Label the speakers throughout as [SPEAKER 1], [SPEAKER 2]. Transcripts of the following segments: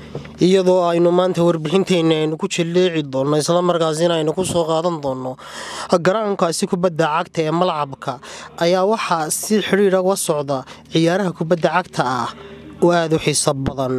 [SPEAKER 1] iyadoo aynu maanta warbixinteenna aynu ku jilleeci doonno islamarkaasina aynu ku soo qaadan doonno garaankaasi kubadda cagta ee malcabka ayaa waxaa si xidhiidha uga socda ciyaaraha kubadda cagta ah oo aada u xiiso badan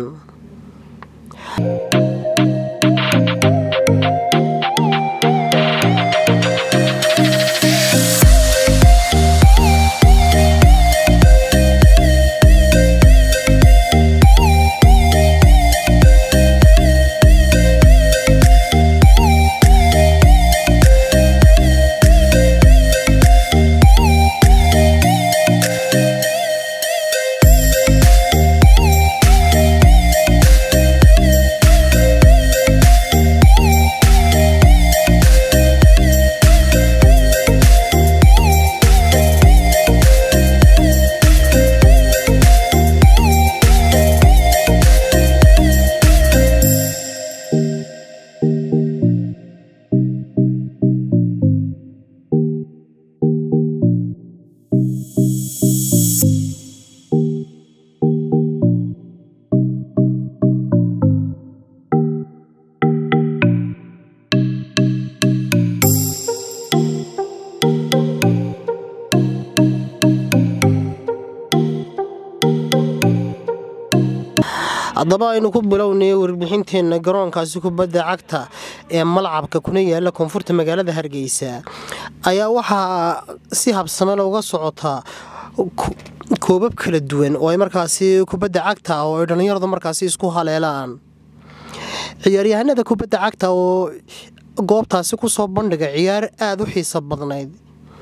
[SPEAKER 1] haddaba aynu ku bilownay warbixinteenna garoonkaasi kubadda cagta ee malcabka kuna yaala koonfurta magaalada hargeysa ayaa waxaa si habsamele uga socotaa koobab kala duwan oo ay markaasi kubadda cagta oo ay dhallinyaradu markaasi isku haleelaan ciyaaryahanada kubadda cagta oo goobtaasi kusoo bandhiga ciyaar aada u xiiso badnayd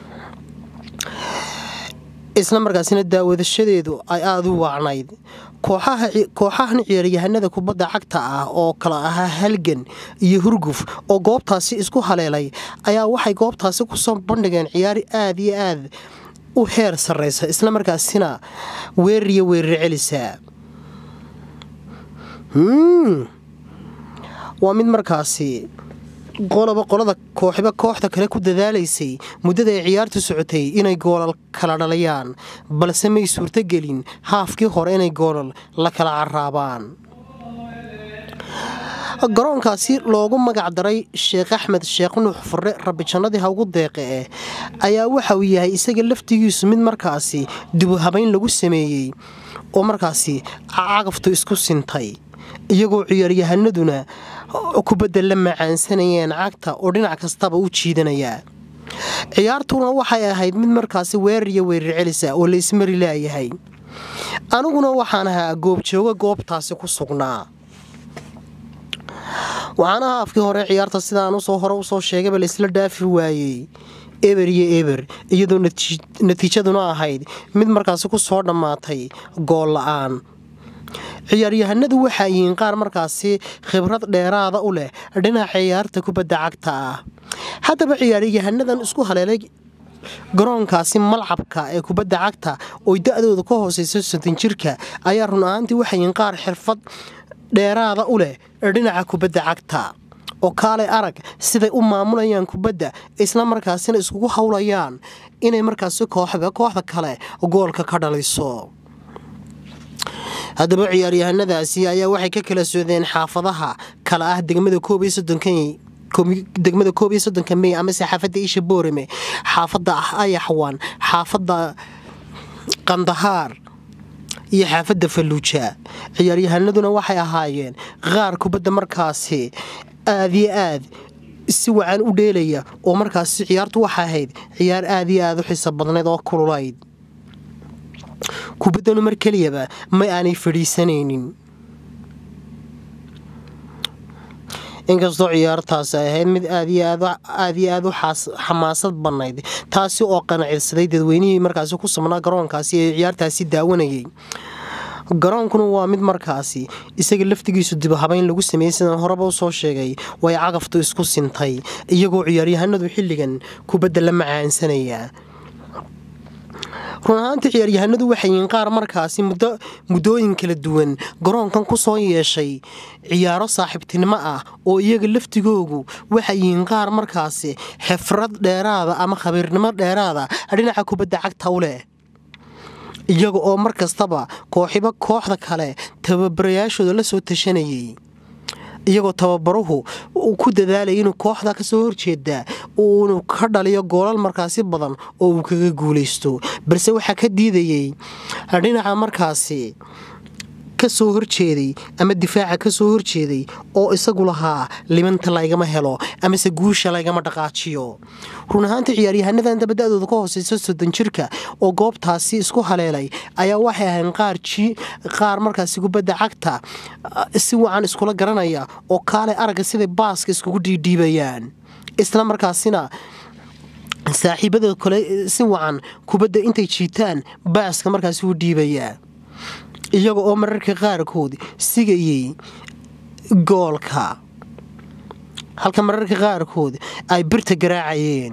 [SPEAKER 1] isla markaasina daawadashadeedu ay aada u waacnayd kooxahan ciyaaryahanada kubadda cagta ah oo kala ahaa halgan iyo hurguf oo goobtaasi isku haleelay ayaa waxay goobtaasi kusoo bandhigeen ciyaar aada iyo aad u heer sarreysa isla markaasina weerar iyo weerar celisa waa mid markaasi qoloba qolada kooxiba kooxda kale ku dadaalaysay muddada ay ciyaartu socotay inay goolal kala dhalayaan balse may suurtogelin haafkii hore inay goolal la kala caraabaan garoonkaasi loogu magac daray sheekh axmed sheekh nuux furre rabijannadii ha ugu deeqe eh ayaa waxa uu yahay isaga laftigiisu mid markaasi dibuhabayn lagu sameeyey oo markaasi cagaftu isku sintay iyagoo ciyaaryahanaduna kubadda la macaansanayeen cagta oo dhinac kastaba u jiidanaya ciyaartuna waxay ahayd mid markaasi weerar iyo weerar celisa oo la ismari laayahay aniguna waxaan ahaa goobjooga goobtaasi ku sugnaa waxaana haafkii hore ciyaarta sidaan usoo hore usoo sheegayba laisla dhaafi waayey eber iyo eber iyadoo natiijaduna ahayd mid markaasi ku soo dhammaatay gool la-aan ciyaaryahanadu waxaa yihiin qaar markaasi khibrad dheeraada u leh dhinaca ciyaarta kubadda cagta ah haddaba ciyaaryahanadan isku haleelay garoonkaasi malcabka ee kubadda cagta oo da-dooda ka hooseysa soddon jirka ayaa run ahaantii waxay yihiin qaar xirfad dheeraada u leh dhinaca kubadda cagta oo kaalay arag siday u maamulayaan kubadda isla markaasina iskugu howlayaan inay markaasi kooxba kooxda kale goolka ka dhaliso haddaba ciyaaryahanadaasi ayaa waxay ka kala socdeen xaafadaha kala ah degmada koob iyo soddonka degmada koob iyo soddonka mey amase xaafadda isha boorame xaafadda ayaxwan xaafadda qandahaar iyo xaafadda falluuja ciyaaryahanaduna waxay ahaayeen qaar kubadda markaasi aada iyo aad si wacan u dheelaya oo markaasi ciyaartu waxay ahayd ciyaar aada iyo aada u xiso badnayd oo kululayd kubaddanu mar keliyaba ma aanay fadhiisanaynin inkastoo ciyaartaasi ay ahayd mid aad iyo aad u xamaasad bannayd taasi oo qanacilsaday dadweynihii markaasi ku subnaa garoonkaasi ee ciyaartaasi daawanayay garoonkuna waa mid markaasi isaga laftigiisu dibahabayn lagu sameeyey sidaan horeba usoo sheegay way cagaftu isku sintay iyagoo ciyaaryahanadu xilligan kubadda la macaansanaya run ahaantii ciyaaryahanadu waxay yihiin qaar markaasi muddooyin kala duwan garoonkan ku soo yeeshay ciyaaro saaxiibtinimo ah oo iyaga laftigoogu waxay yihiin qaar markaasi xifrad dheeraada ama khabiirnimo dheeraada dhinaca kubadda cagta u leh iyaga oo mar kastaba kooxiba kooxda kale tababarayaashooda la soo tashanayay iyagoo tababaruhu uu ku dadaalaya inuu kooxda kasoo horjeeda uunu ka dhaliyo goolal markaasi badan oo uu kaga guulaysto balse waxaa ka diidayey dhinaca markaasi kasoo horjeeday ama difaaca kasoo horjeeday oo isagu lahaa libanta laygama helo amase guusha laygama dhaqaajiyo run ahaantii ciyaaryahannadan dabada-dooda ka hooseysa soddon jirka oo goobtaasi isku haleelay ayaa waxay ahayn qaar qaar markaasi kubadda cagta si wacan iskula garanaya oo kaalay aragga siday baaska iskugu dhiidhiibayaan isla markaasina saaxiibada kale si wacan kubadda intay jiitaan baaska markaasi u dhiibayaa iyaga oo mararka qaarkood sigayay goolka halka mararka qaarkood ay birta garaacayeen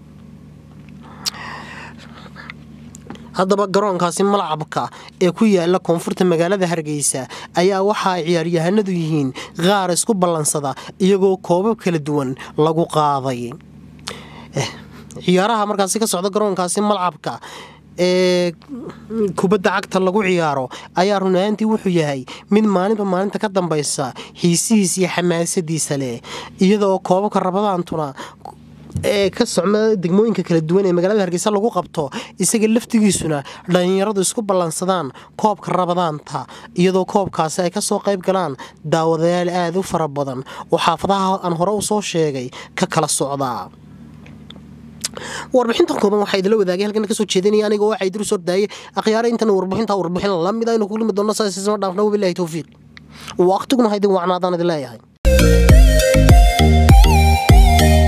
[SPEAKER 1] haddaba garoonkaasi malcabka ee ku yaala koonfurta magaalada hargeysa ayaa waxa ay ciyaaryahanadu yihiin qaar isku ballansada iyagoo koobab kala duwan lagu qaaday ciyaaraha markaasi ka socda garoonkaasi malcabka ee kubadda cagta lagu ciyaaro ayaa run ahaantii wuxuu yahay mid maalinba maalinta ka dambaysa xiisihiis iyo xamaasadiisa leh iyadaoo koobabka rabadaantuna ee ka socma degmooyinka kala duwan ee magaalada hargeysa lagu qabto isaga laftigiisuna dhallinyaradu isku ballansadaan koobka rabadaanta iyadoo koobkaasi ay kasoo qayb galaan daawadayaal aada u fara badan oo xaafadaha aan hore u soo sheegay ka kala socdaa warbixintan kooban waxaa idila wadaagay halkan kasoo jeedinaya aniga waxaa idiru soo daayay akhyaara intan warbixinta warbixin lamid aynu ku limi doonno saas isma dhaafna wabilahi towfiiq waqtiguna haydin wacnaadaan idin leeyahay